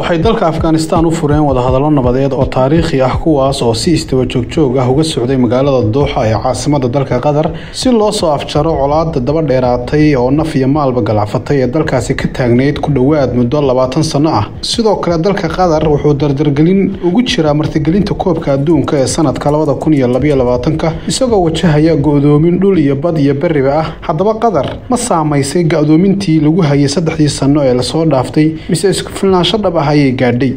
waxay dalka afghanistan u fureen wadahadallo nabadeed oo taariikhi ah kuwaas oo si istawa joogjoog ah uga socday magaalada dooxa ee caasimada dalka qatar si loo soo afjaro colaada daba dheeraatay oo naf iyo maalba galacfatay ee dalkaasi ka taagnayd ku dhowaad muddo labaatan sano ah sidoo kale dalka qatar wuxuu dardargelin ugu jiraa martigelinta koobka adduunka ee sanadka labada kun iyo labaiyo labaatanka isagoo wajahaya go-doomin dhul iyo bad iyo beriba ah haddaba qatar ma saamaysay ga-doomintii lagu hayay saddexdii sano ee lasoo dhaaftay mise isku filnaansho dhab ah ayay gaadhay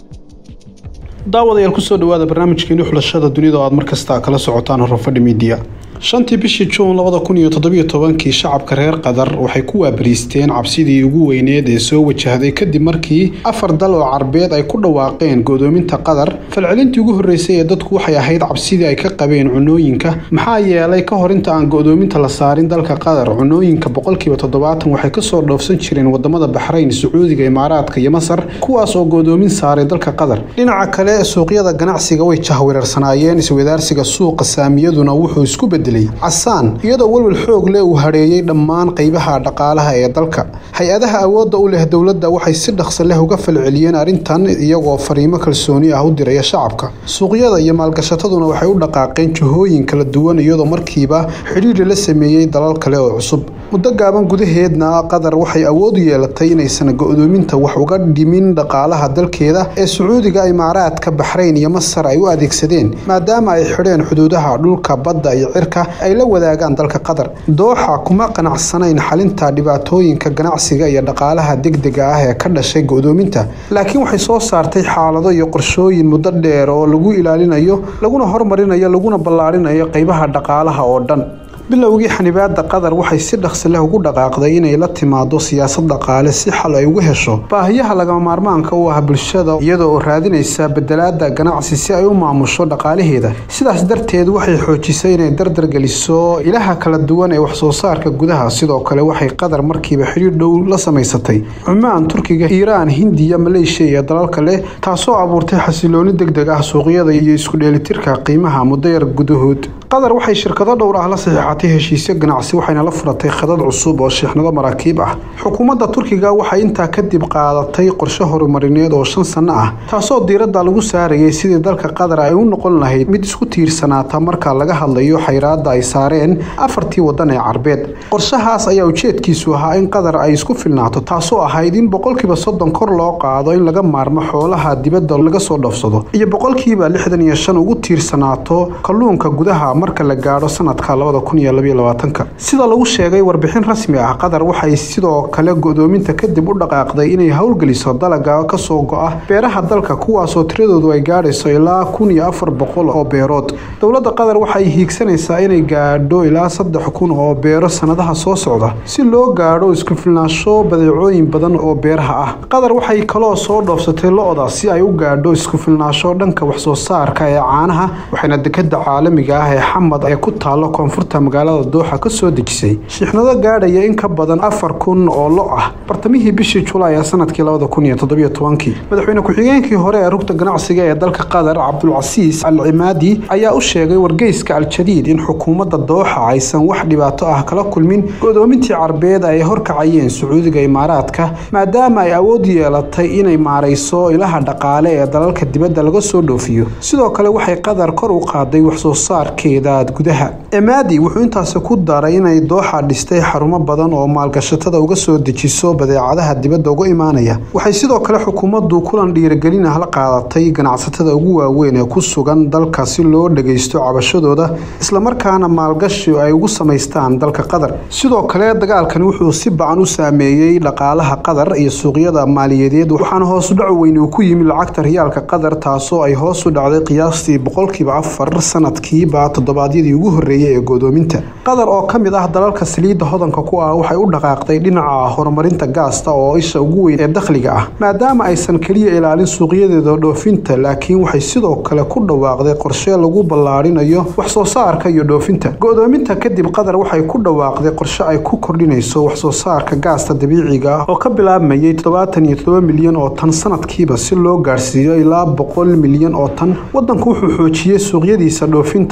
daawadayaal kusoo dhawaada barnaamijkeeni xulashada dunida oo aad markasta kala socotaan horofadhi midiya shantii bishii juun labada kun iyo toddobiyo tobankii shacabka reer qatar waxay ku waabariisteen cabsidii ugu weyneed ee soo wajahday kadib markii afar dal oo carbeed ay ku dhawaaqeen godoominta qatar falcelintii ugu horreysay ee dadku waxay ahayd cabsidii ay ka qabeen cunooyinka maxaa yeelay ka hor inta aan godoominta la saarin dalka qatar cunooyinka boqolkiiba toddobaatan waxay kasoo dhoofsan jireen wadamada baxrayn sacuudiga imaaraadka iyo masar kuwaas oo godoomin saaray dalka qatar dhinaca kale suuqyada ganacsiga way jahwereersanaayeen iswadaarsiga suuqa saamiyaduna wuxuu isku bedelay casaan iyadoo welwel xoog leh uu hareeyey dhammaan qaybaha dhaqaalaha ee dalka hay-adaha awoodda u leh dowladda waxay si dhaqso leh uga falceliyeen arrintan iyagoo fariimo kalsooni ah u diraya shacabka suuqyada iyo maalgashataduna waxay u dhaqaaqeen jihooyin kala duwan iyadoo markiiba xidhiiri la sameeyey dalal kale oo cusub muddo gaaban gudaheedna qatar waxay awood u yeelatay inaysan go-doominta wax uga dhimin dhaqaalaha dalkeeda ee sacuudiga imaaraadka baxrayn iyo masar ay u adeegsadeen maadaama ay xidheen xuduudaha dhulka badda iyo cirka ay la wadaagaan dalka qatar dooxa kuma qanacsanayn xalinta dhibaatooyinka ganacsiga iyo dhaqaalaha degdega ah ee ka dhashay go-doominta laakiin waxay soo saartay xaalado iyo qorshooyin muddo dheer oo lagu ilaalinayo laguna hormarinayo laguna ballaarinayo qaybaha dhaqaalaha oo dhan bilowgii xanibaada qatar waxay si dhaqsi leh ugu dhaqaaqday inay la timaado siyaasad dhaqaale si xal ay ugu hesho baahiyaha lagama maarmaanka u ah bulshada iyadoo oo raadinaysa bedelaada ganacsi si ay u maamusho dhaqaalaheeda sidaas darteed waxay xoojisay inay dardargeliso ilaha kala duwan ee waxsoo saarka gudaha sidoo kale waxay qatar markiiba xidhiir dhow la samaysatay cumaan turkiga iiraan hindiya maleeshiya iyo dalal kale taasoo abuurtay xasilooni degdeg ah suuqyada iyo isku dheelitirka qiimaha muddo yar gudahood qatar waxay shirkado dhowr ah la saxiixatay heshiisyo ganacsi waxayna la furatay khadad cusub oo sheexnado maraakiib ah xukuumadda turkiga waxay intaa kadib qaadatay qorshe horumarineed oo shan sano ah taasoo diiradda lagu saarayay sidii dalka qatar ay u noqon lahayd mid isku tiirsanaata marka laga hadlayo xayraadda ay saareen afartii wadan ee carbeed qorshahaas ayaa ujeedkiisu ahaa in qatar ay isku filnaato taasoo ahayd in boqolkiiba soddon kor loo qaado in laga maarmo xoolaha dibadda laga soo dhoofsado iyo boqolkiiba lixdan iyo shan ugu tiirsanaato kalluunka gudaha marka la gaadho sanadka labada kun iyo labaiyo labaatanka sida lagu sheegay warbixin rasmi ah qatar waxay sidoo kale go-doominta kadib u dhaqaaqday inay howlgeliso dalaga kasoo go-a beeraha dalka kuwaasoo tiradoodu ay gaadhayso ilaa kun iyo afar boqol oo beerood dowladda qatar waxay hiigsanaysaa inay gaadho ilaa saddex kun oo beero sanadaha soo socda si loo gaadho isku filnaansho badeecooyin badan oo beeraha ah qatar waxay kaloo soo dhoofsatay lo-da si ay u gaadho isku filnaansho dhanka waxsoo saarka ee caanaha waxayna dekada caalamiga ah ee xamad ee ku taalo koonfurta magaalada dooxa ka soo dejisay shiixnado gaadhaya in ka badan afar kun oo lo ah bartamihii bishii julaay ee sanadkii labada kun iyo toddobiyo tobankii madaxweyne ku-xigeenkii hore ee rugta ganacsiga ee dalka qatar cabdulcasiis al cimaadi ayaa u sheegay wargeyska al-jadiid in xukuumadda dooxa aysan wax dhibaato ah kala kulmin godoomintii carbeed ay horkacayeen sacuudiga imaaraadka maadaama ay awood yeelatay inay maarayso ilaha dhaqaale ee dalalka dibadda laga soo dhoofiyo sidoo kale waxay qatar kor u qaaday waxsoo saarkeeda gudaha emaadi wuxuu intaasi ku daray inay dooxa dhistay xarumo badan oo maalgashatada uga soo dejiso badeecadaha dibadda uga imaanaya waxay sidoo kale xukuumaddu kulan dhiirigelin ah la qaadatay ganacsatada ugu waaweyn ee ku sugan dalka si loo dhageysto cabashadooda islamarkaana maalgashi ay ugu samaystaan dalka qatar sidoo kale dagaalkani wuxuu si bacan u saameeyey dhaqaalaha qatar iyo suuqyada maaliyadeed waxaana hoosu dhac weyn uu ku yimi lacagta riyaalka qatar taasoo ay hoos u dhacday qiyaastii boqolkiiba afar sanadkiiba toddobaadyadii ugu horreeyay ee godoominta qatar oo ka mid ah dalalka saliidda hodanka ku ah waxay u dhaqaaqday dhinaca horumarinta gaasta oo isha ugu weyn ee dakhliga ah maadaama aysan keliya ilaalin suuqyadeeda dhoofinta laakiin waxay sidoo kale ku dhawaaqday qorshe lagu ballaarinayo waxsoo saarka iyo dhoofinta go-doominta kadib qatar waxay ku dhawaaqday qorshe ay ku kordhinayso waxsoo saarka gaasta dabiiciga ah oo ka bilaabmayay toddobaatan iyo toddoba milyan oo tan sanadkiiba si loo gaarsiiyo ilaa boqol milyan oo tan wadanku wuxuu xoojiyey suuqyadiisa dhoofinta ee dalal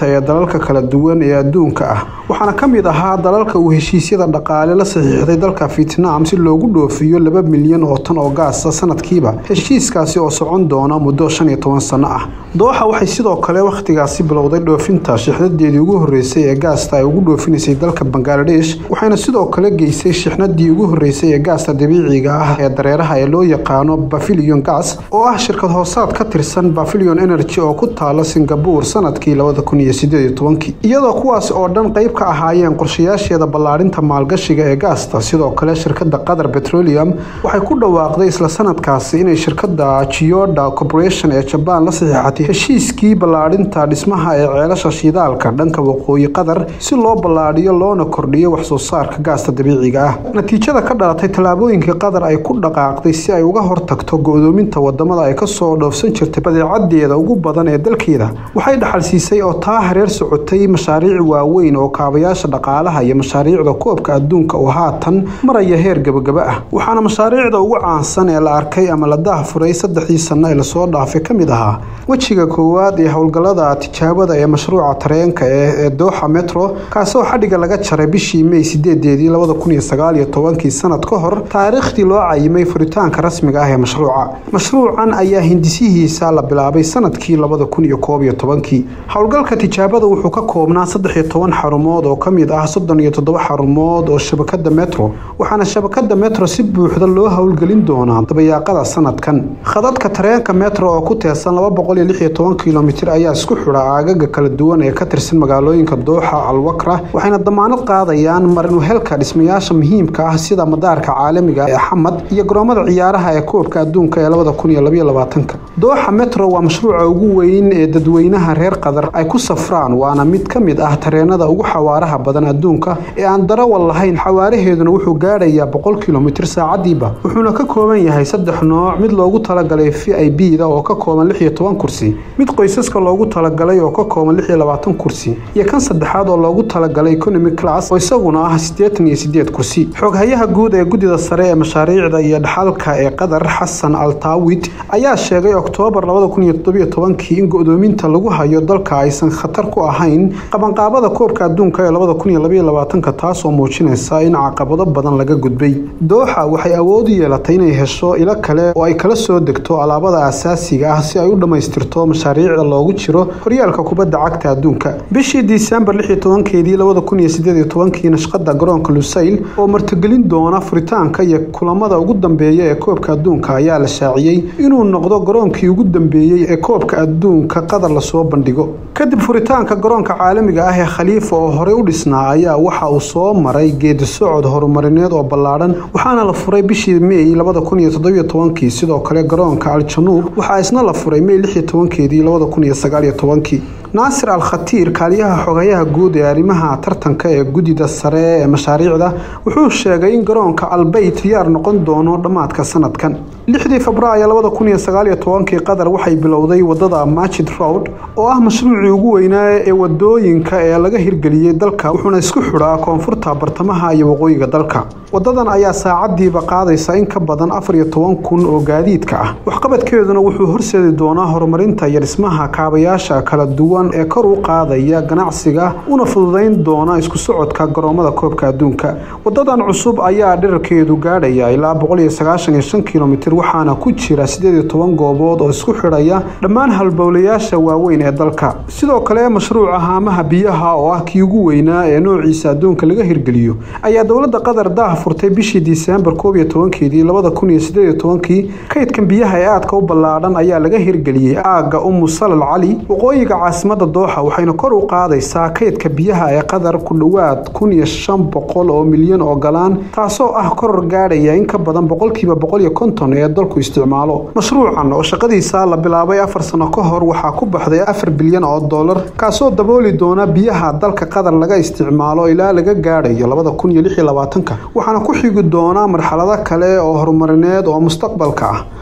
dalalka kala duwan ee adduunka ah waxaana ka mid ahaa dalalka uu heshiisyada dhaqaale la saxiixday dalka vietnam si loogu dhoofiyo laba milyan oo tan oo gaasa sanadkiiba heshiiskaasi oo socon doona muddo shan iyo toban sano ah dooxa waxay sidoo kale wakhtigaasi bilowday dhoofinta shixnadeedii ugu horreysay ee gaasta ay ugu dhoofinaysay dalka bangaladesh waxayna sidoo kale geysay shixnadii ugu horreysay ee gaasta dabiiciga ah ee dareeraha ee loo yaqaano bafilion gas oo ah shirkad hoosaad ka tirsan bafilion energy oo ku taala singabore sanadkii labada kun iyo sideed iyo tobankii iyadoo kuwaas oo dhan qayb ka ahaayeen qorshayaasheeda ballaarinta maalgashiga ee gaasta sidoo kale shirkadda qatar petroleum waxay ku dhawaaqday isla sanadkaasi inay shirkadda gioda corporation ee jabaan la saxiixatay heshiiskii ballaarinta dhismaha ee ceelasha shidaalka dhanka waqooyi qatar si loo ballaadhiyo loona kordhiyo wax soo saarka gaasta dabiiciga ah natiijada ka dhalatay tallaabooyinkii qatar ay ku dhaqaaqday si ay uga hortagto go-doominta wadamada ay kasoo dhoofsan jirtay badeecadeeda ugu badan ee dalkeeda waxay dhaxal siisay oo taa hareer socotay mashaariic waaweyn oo kaabayaasha dhaqaalaha iyo mashaariicda koobka adduunka oo haatan maraya heer gabagaba ah waxaana mashaariicda ugu caansan ee la arkay ama la daahfuray saddexdii sano ee lasoo dhaafay ka mid ahaa wejiga koowaad ee howlgallada tijaabada ee mashruuca tareenka ee dooxa metro kaasoo xadhiga laga jaray bishii mey sideedeedii labada kun iyo sagaal iyo tobankii sanad ka hor taariikhdii loo cayimay furitaanka rasmiga ah ee mashruuca mashruucan ayaa hindisihiisa la bilaabay sanadkii labada kun iyo koob iyo tobankii howlgalka tijaabada wuxuu ka koobnaa saddex iyo toban xarumood oo ka mid ah soddon iyo toddoba xarumood oo shabakada metro waxaana shabakada metro si buuxda loo howlgelin doonaa dabayaaqada sanadkan khadadka tareenka metro oo ku teesan laba boqol iyo lix iyo toban kilomitir ayaa isku xidha aagaga kala duwan ee ka tirsan magaalooyinka dooxa alwakra waxayna damaanad qaadayaan marinuhelka dhismayaasha muhiimka ah sida madaarka caalamiga ee xamad iyo garoomada ciyaaraha ee koobka adduunka ee labada kun iyo labaiyo labaatanka dooxa metro waa mashruuca ugu weyn ee dadweynaha reer qatar ay ku safraan waana mid ka mid ah tareenada ugu xawaaraha badan adduunka ee aan darawal lahayn xawaaraheeduna wuxuu gaadhayaa boqol kilomitir saacadiiba wuxuuna ka kooban yahay saddex nooc mid loogu talagalay v i b da oo ka kooban lix iyo toban kursi mid qoysaska loogu talagalay oo ka kooban lix iyo labaatan kursi iyo kan saddexaad oo loogu talagalay economy class oo isaguna ah siddeetan iyo siddeed kursi xooghayaha guud ee guddida sare ee mashaariicda iyo dhaxalka ee qatar xasan altaawid ayaa sheegay oktoobar labada kun iyo toddobiyo tobankii in go-doominta lagu hayo dalka aysan khatar ku ahayn qabanqaabada koobka adduunka ee labada kun iyo labaiyo labaatanka taasoo muujinaysa in caqabado badan laga gudbay dooxa waxay awood u yeelatay inay hesho ilo kale oo ay kala soo degto alaabada asaasiga ah si ay u dhammaystirto mashaariicda loogu jiro horyaalka kubadda cagta adduunka bishii disembar lix iyo tobankeedii labada kun iyo sideed iyo tobankii nashqada garoonka lusayl oo martigelin doona furitaanka iyo kulamada ugu dambeeya ee koobka adduunka ayaa la shaaciyey inuu noqdo garoonkii ugu dambeeyey ee koobka adduunka qatar lasoo bandhigo kadib furitaanka garoonka caalamiga ah ee khaliifa oo horey u dhisnaa ayaa waxa uu soo maray geedi socod horumarineed oo ballaadhan waxaana la furay bishii mey labada kun iyo toddobiyo tobankii sidoo kale garoonka al-januub waxaa isna la furay mey lix iyo tobankeedii labada kun iyo sagaal iyo tobankii naasir al khatiir kaaliyaha xogayaha guud ee arrimaha tartanka ee guddida sare ee mashaariicda wuxuu sheegay in garoonka albeyt diyaar noqon doono dhammaadka sanadkan lixdii febraayo labada kun iyo sagaal iyo tobankii qatar waxay bilowday wadada majid road oo ah mashruucii ugu weynaa ee wadooyinka ee laga hirgeliyey dalka wuxuuna isku xidhaa koonfurta bartamaha iyo waqooyiga dalka wadadan ayaa saacadiiba qaadaysa in ka badan afar iyo toban kun oo gaadiidka ah waxqabadkeeduna wuxuu horseedi doonaa horumarinta iyo dhismaha kaabayaasha kala duwan ee kor u qaadaya ganacsiga una fududayn doona isku socodka garoomada koobka adduunka wadadan cusub ayaa dhirarkeedu gaadhaya ilaa boqol iyo sagaashan iyo shan kilomitir waxaana ku jira sideed iyo toban goobood oo isku xidhaya dhammaan halbowlayaasha waaweyn ee dalka sidoo kale mashruuca haamaha biyaha oo ah kii ugu weynaa ee noociisa adduunka laga hirgeliyo ayaa dowladda qatar daah furtay bishii disembar koob iyo tobankeedii labada kun iyo sideed iyo tobankii kaydkan biyaha ee aadka u ballaadhan ayaa laga hirgeliyey aagga umu salal cali waqooyiga caasimada dooxa waxayna kor u qaadaysaa kaydka biyaha ee qatar ku dhowaad kun iyo shan boqol oo milyan oo galaan taasoo ah koror gaadhaya in ka badan boqolkiiba boqol iyo konton ee dalku isticmaalo mashruucan oo shaqadiisa la bilaabay afar sano ka hor waxaa ku baxday afar bilyan oo dollar kaasoo dabooli doona biyaha dalka qatar laga isticmaalo ilaa laga gaadhayo labada kun iyo lix iyo labaatanka waxaana ku xigi doona marxalado kale oo horumarineed oo mustaqbalka ah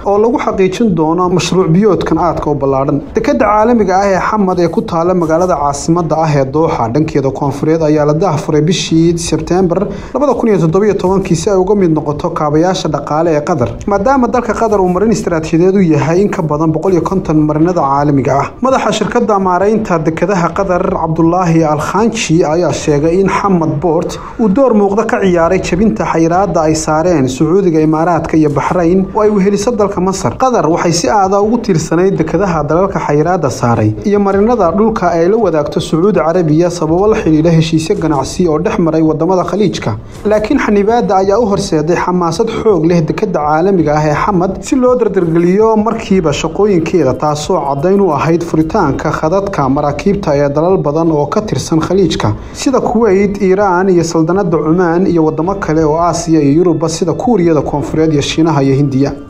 oo lagu xaqiijin doono mashruuc biyoodkan aadka u ballaadhan dekada caalamiga ah ee xamad ee ku taala magaalada caasimada ah ee dooxa dhankeeda koonfureed ayaa la daahfuray bishii sebtembar si ay uga mid noqoto kaabayaasha dhaqaale ee qatar maadaama dalka qatar uu marin istaraatiijiyadeed u yahay in ka badan marinada caalamiga ah madaxa shirkada maaraynta dekadaha qatar cabdulaahi alkhanji ayaa sheegay in xamad boort uu door muuqda ka ciyaaray jebinta xayiraada ay saareen sacuudiga imaaraadka iyo baxrayn oo ay weheliso dalka masar qatar waxay si aada ugu tiirsanayd dekadaha dalalka xayiraada saaray iyo marinada dhulka ay la wadaagto sacuudi carabiya sababo la xidhiidha heshiisyo ganacsi oo dhex maray wadamada khaliijka laakiin xanibaada ayaa u horseeday xamaasad xoog leh dekada caalamiga ah ee xamad si loo dardargeliyo markiiba shaqooyinkeeda taasoo caddayn u ahayd furitaanka khadadka maraakiibta ee dalal badan oo ka tirsan khaliijka sida kuweyt iiraan iyo saldanada cumaan iyo wadamo kale oo aasiya iyo yuruba sida kuuriyada koonfureed iyo shiinaha iyo hindiya